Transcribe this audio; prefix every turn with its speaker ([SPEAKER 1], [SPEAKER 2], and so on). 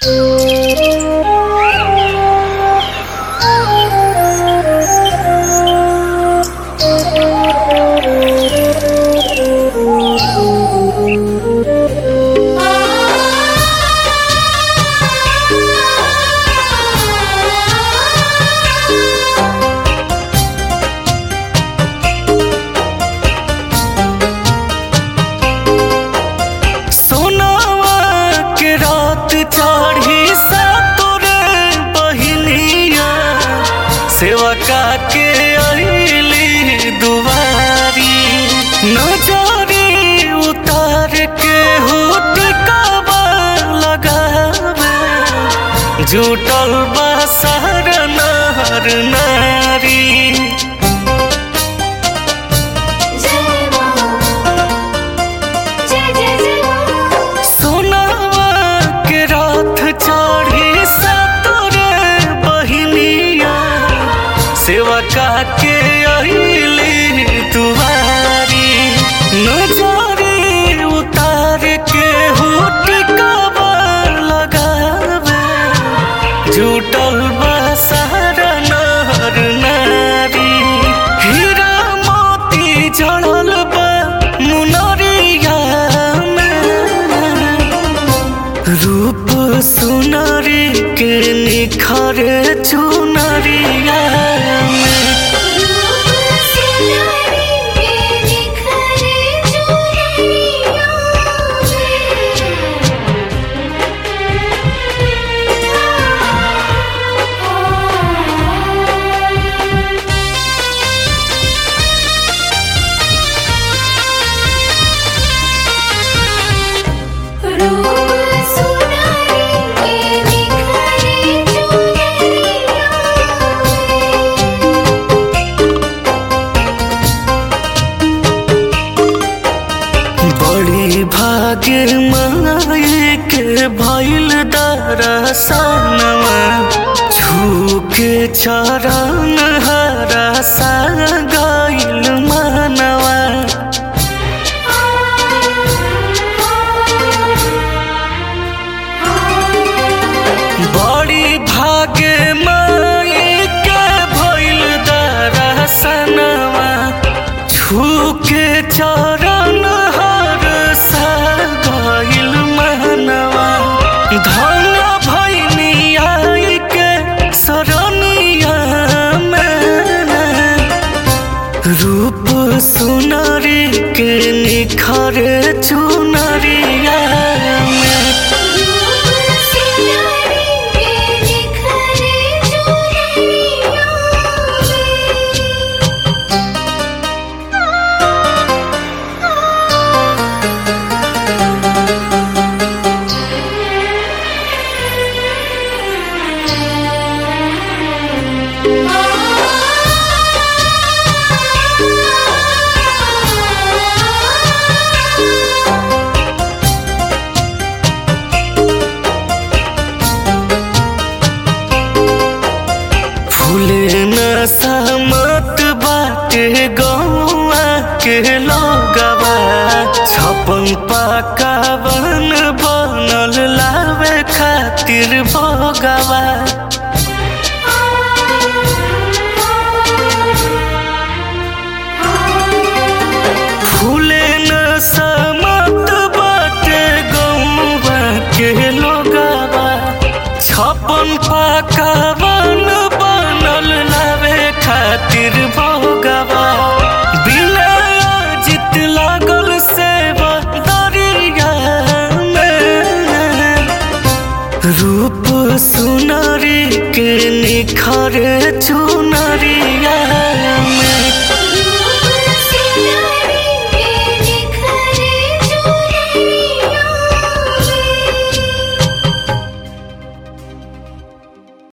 [SPEAKER 1] सोनावा के रात चढ़ी सा तोरे बहिनिया सेवा का के अली दुआरी नजरी उतार के हुट काबा लगावे जुटल बा सहर नहर नारी
[SPEAKER 2] जय मां जय जय जय मां
[SPEAKER 1] सोनावा के रात चढ़ी सा तोरे बहिनिया सेवा का के अली दुआरी नजरी उतार के हुट काबा लगावे जुटल बा सहारा नहर नारी हीरा मोती जड़ल बा मुनरिया में रूप सुनरी के निखर चुनरिया में
[SPEAKER 2] रूप सिनारी के निखरे चुनरिया में रूप सुनारी के निखरे चुनरिया
[SPEAKER 1] बड़ी भाग्य माई के भइल दरसनवा छू के चरण हरा सा गइल मनवा बड़ी भाग्य माई के भइल दरसनवा छू के चरण हर सा गइल मनवा धन भइनी आई के सरनिया में रूप सुनरी के निखर चुनरिया में
[SPEAKER 2] रूप सिनारी के निखरे चुनरिया
[SPEAKER 1] फूले न सहमत बाटे गौआ के लोगवा छपन पाकावन बनल लावे खातिर भोगवा फूले न सहमत बाटे गौआ के लोगवा छपन पाकावन बनल लावे खातिर भोगवा बिना जित लागल से दरिया में रूप सुनरी के निखर चुनरिया